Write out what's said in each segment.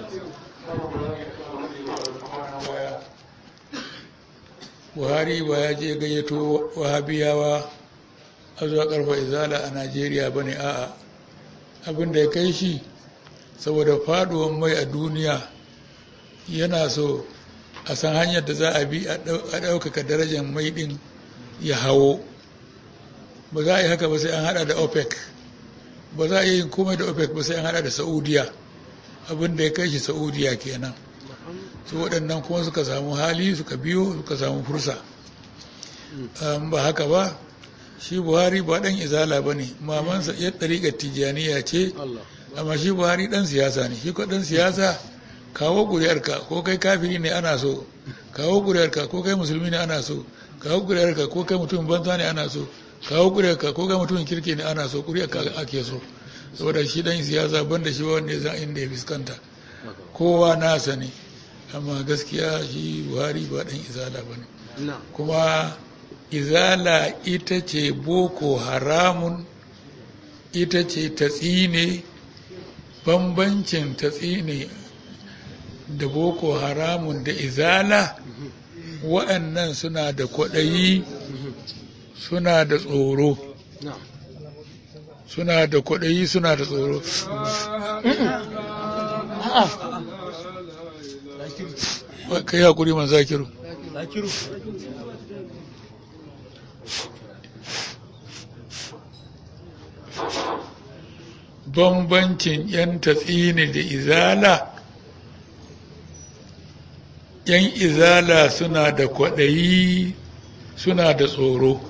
buhari ba ya je gayyato wahabiyawa a zuwa karfa izala a najeriya ba ne a'a abin da ya kai shi saboda faduwan mai a duniya yana so a san hanyar da za a bi a ɗaukaka darajar mai ɗin ya hawo ba za a yi haka ba sai an hada da opec ba za a yi komai da opec ba sai an hada da saudiya abin da ya kai shi saudiya kenan su waɗannan kuma suka samu hali suka biyo suka samu fursa ba haka ba shi buhari ba ɗan izala ba ne mamansa ya ɗariƙar tijjaniya ce amma shi buhari ɗan siyasa ne shi ko ɗan siyasa kawo ƙuri'arka ko kai kafiri ne ana so kawo ƙuri'arka ko kai musulmi ne ana so kawo ƙuri'arka ko kai mutumin banza ne ana so kawo ƙuri'arka ko kai mutumin kirki ne ana so ƙuri'arka ake so saboda shi ɗan siyasa banda shi wanda ya san inda ya fuskanta kowa nasa ne amma gaskiya shi buhari ba ɗan izala ba ne kuma izala ita ce boko haramun ita ce ta tsine bambancin ta tsine da boko haramun da izala wa'annan suna da kwaɗayi suna da tsoro suna da kwaɗayi suna da tsoro ka yi haƙuri man zakiru bambancin 'yan tatsini da izala yan izala suna da kwaɗayi suna da tsoro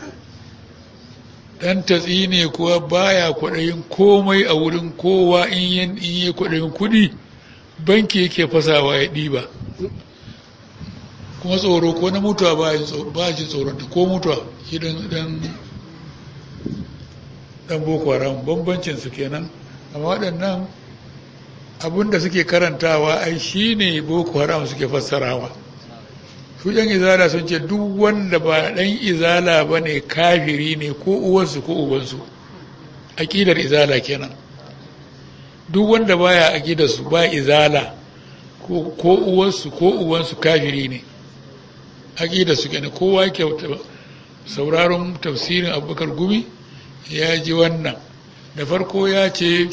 ɗan tatsi ne kuwa baya kwaɗayin komai a wurin kowa in yi kwaɗayin kuɗi banki yake fasawa ya ɗiba kuma tsoro ko na mutuwa ba shi tsoronta ko mutuwa shi ɗan ɗan boko haram bambancinsu kenan amma waɗannan abin da suke karantawa ai shi ne boko haram suke fassarawa su yan izala sun ce duk wanda ba ɗan izala ba ne kafiri ne ko uwansu ko ubansu aƙidar izala kenan duk wanda baya aƙidarsu ba izala ko uwansu ko uwansu kafiri ne aƙidarsu kenan kowa ke sauraron tafsirin abubakar gumi ya ji wannan da farko ya ce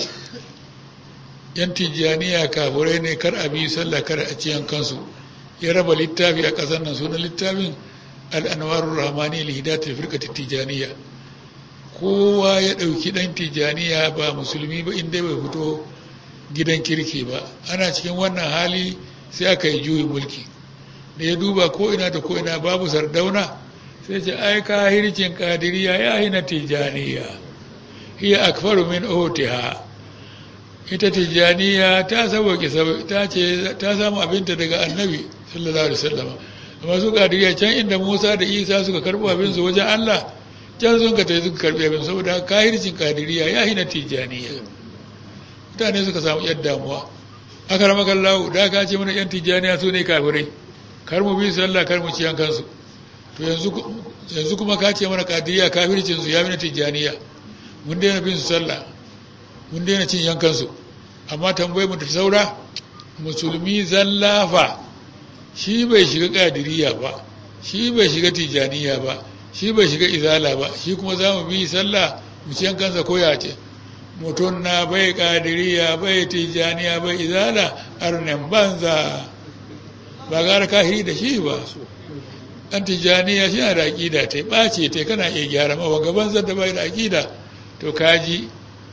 yan tijjaniya kafurai ne kar a bi sallah kar a ciyan kansu ya raba littafi a ƙasar nan sunan littafin al'anwarun rahmani lihidatul firqati tijjaniya kowa ya ɗauki ɗan tijjaniya ba musulmi ba inda bai fito gidan kirki ba ana cikin wannan hali sai aka yi juyin mulki da ya duba ko ina da ko ina babu sardauna sai ce ai kahircin kadiriya ya hina tijjaniya hiya akfaru min otiha ita tijjaniya ta sauke ta ce ta samu abinta daga annabi sallallahu alaihi wasallam amma su kadiriya can inda Musa da Isa suka karbo abin su wajen Allah can sun ka tayi suka karbi abin saboda kahircin kadiriya ya hina tijjaniya mutane suka samu yadda damuwa aka rama kallahu da ka ce mana yan tijjaniya su ne kafirai kar mu bi sallah kar mu ciyan kansu to yanzu yanzu kuma ka ce mana kadiriya kafircin su ya hina tijjaniya mun daina bin su sallah mun daina cin yankansu amma tambayi mu ta saura musulmi zallafa shi bai shiga kadiriya ba shi bai shiga tijaniya ba shi bai shiga izala ba shi kuma za mu bi sallah mu ci yankansa ko ya ce mutum na bai kadiriya bai tijaniya bai izala arnin banza ba gara kahiri da shi ba ɗan tijaniya shi na da aƙida ta ɓace ta kana iya gyara ma gaban zan da bai da aƙida to kaji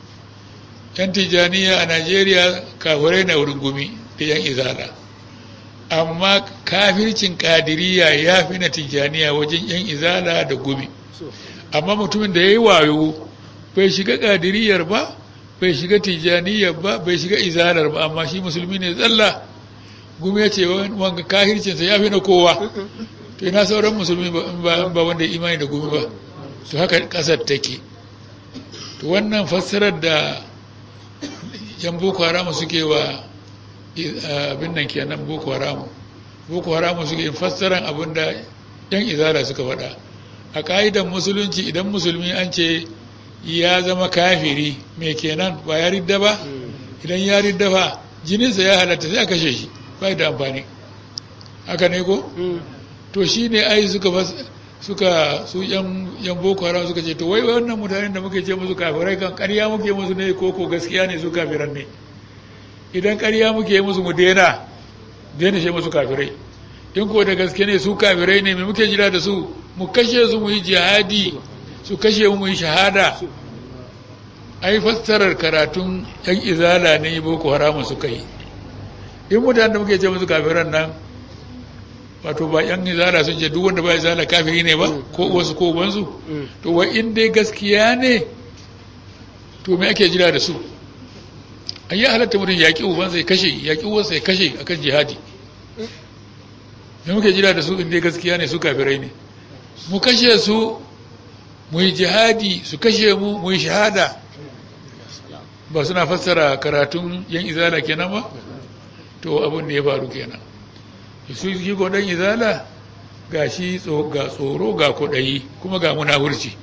yan tijaniya a najeriya kafirai na wurin gumi da yan izala amma kafircin kadiriya ya fi na tijaniya wajen yan izala da gumi amma mutumin da ya yi wayo bai shiga kadiriyar ba bai shiga tijaniyar ba bai shiga izalar ba amma shi musulmi ne tsalla gumi ya ce wanga kafircinsa ya fi na kowa to ina sauran musulmi ba wanda imani da gumi ba to haka ƙasar take to wannan fassarar da yan boko haramu suke wa abin nan kenan boko haramu boko haramu suke yin fassaran abin da yan izara suka faɗa a ƙa'idan musulunci idan musulmi an ce ya zama kafiri me kenan ba ya ridda ba idan ya ridda ba jininsa ya halatta sai a kashe shi bai da amfani haka ne ko to shi ne ai suka suka su yan yan boko haram suka ce to wai wannan mutanen da muke ce musu kafirai kan ƙarya muke musu ne ko ko gaskiya ne su kafiran ne idan ƙarya muke musu mu daina daina ce musu kafirai in ko da gaske ne su kafirai ne me muke jira da su mu kashe su mu yi jihadi su kashe mu yi shahada ai fassarar karatun yan izala ne boko haram suka yi in mutanen da muke ce musu kafiran nan wato ba yan izala sun ce duk wanda ba izala kafiri ne ba ko wasu ko wansu to wai in dai gaskiya ne to me ake jira da su an yi halatta mutum yaƙi ubansa ya kashe yaƙi uwansa ya kashe akan jihadi me muke jira da su in dai gaskiya ne su kafirai ne mu kashe su mu yi jihadi su kashe mu mu yi shahada ba suna fassara karatun yan izala kenan ba to abin da ya faru kenan su yi godon izala ga shi ga tsoro ga kudayi kuma ga munafurci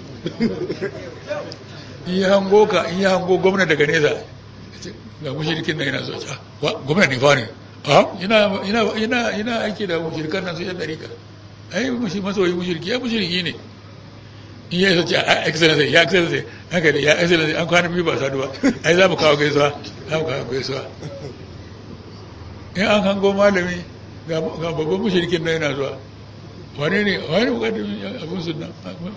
in yi hango ka in yi hango gwamna daga nesa ga mushirikin nan yana so wa gwamna ne fa ne a ina ina aiki da mushirikan nan su yan dariƙa ai mushi masoyi mushiriki ya mushiriki ne in ya sace a excellence ya excellence haka da ya excellence an kwana biyu ba sadu ba ai za mu kawo gaisuwa za mu kawo gaisuwa in an hango malami ga babban mushirikin nan yana zuwa wane ne wani bukatun abin sunna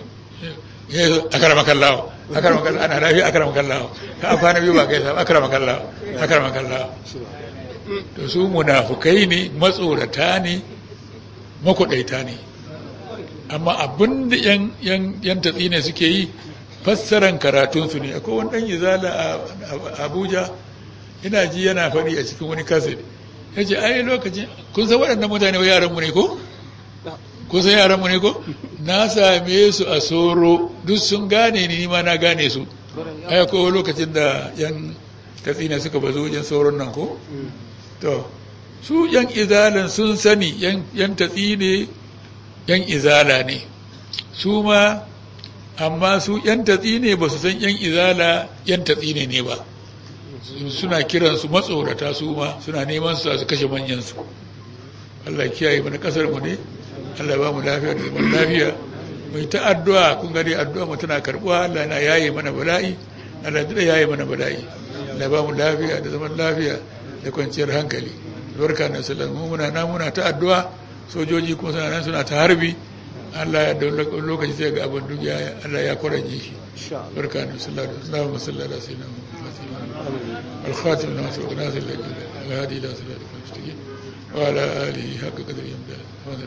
ya yi akarama kallawa akarama kallawa ana lafiya akarama kallawa ka an kwana biyu ba gaisa akarama kallawa akarama kallawa to su munafukai ne matsorata ne makwaɗaita ne amma abin da yan tatsi ne suke yi fassaran karatunsu ne akwai wani ɗan izala a abuja ina ji yana faɗi a cikin wani kaset ya ce ai lokacin kun san waɗannan mutane wa yaranmu ne ko? kun san yaranmu ne ko? na same su a soro duk sun gane ni ma na gane su ai akwai lokacin da yan tatsi ne suka bazo wajen sauron nan ko? to su yan izalan sun sani yan tatsi ne yan izala ne su ma amma su yan tatsi ne ba su san yan izala yan tatsi ne ne ba suna kiransu matsorata su ma suna neman su su kashe manyansu Allah kiyaye mana kasar mu ne Allah ba mu lafiya da zaman lafiya mai ta addu'a kun gani addu'a mu tana karbuwa Allah na yaye mana bala'i Allah da yaye mana bala'i Allah ba mu lafiya da zaman lafiya da kwanciyar hankali barka na sallan mu muna na muna ta addu'a sojoji kuma suna nan suna ta harbi Allah ya don lokaci sai ga abin duk ya Allah ya kwaranye shi barka na sallallahu alaihi wasallam sallallahu alaihi wasallam الخاتم الناس وغناث الهادي الى صراط المستقيم وعلى اله حق قدر يمدى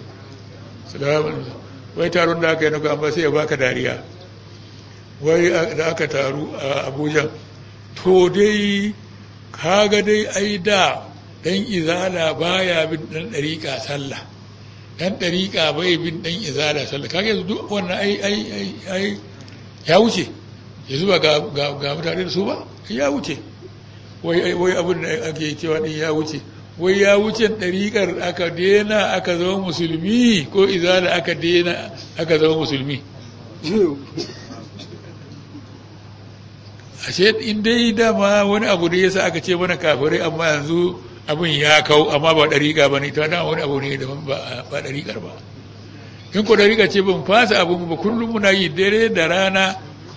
سلام wai taron da aka yi na amma sai ya baka dariya wai da aka taru a abuja to dai kaga dai ai da dan izala baya bin dan dariƙa sallah dan dariƙa bai bin dan izala sallah kaga yanzu duk wannan ai ai ai ya wuce yanzu ba ga ga mutane da su ba ya wuce wai wai abin da ake cewa din ya wuce wai ya wuce ɗariƙar aka dena aka zama musulmi ko izala aka dena aka zama musulmi ashe in dai dama wani abu da yasa aka ce mana kafirai amma yanzu abin ya kau amma ba ɗariƙa ba ne ta dama wani abu ne da ba ɗariƙar ba in ko ɗariƙa ce ban fasa abin ba kullum muna yi dare da rana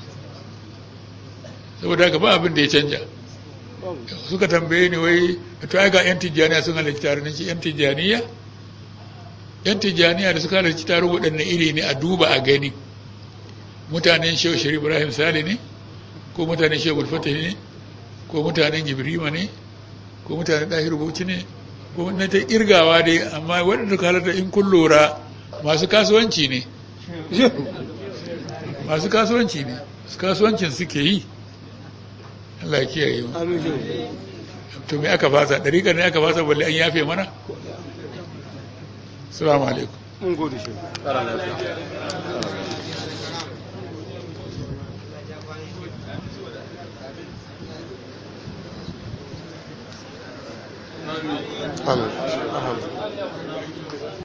saboda haka ba abin da ya canja suka tambaye ni wai to ai ga yan tijjaniya sun halarci tare ne ce yan tijjaniya yan tijjaniya da suka halarci tare waɗanne iri ne a duba a gani mutanen shehu shari ibrahim sale ne ko mutanen shehu bulfata ne ko mutanen gibrima ne ko mutanen ɗahir bauchi ne ko na ta irgawa dai amma waɗanda suka halarta in kun lura masu kasuwanci ne masu kasuwanci ne kasuwancin suke yi Allah ya kiyaye mu to me aka fasa dariƙar ne aka fasa balle an yafe mana assalamu alaikum mun gode shi amin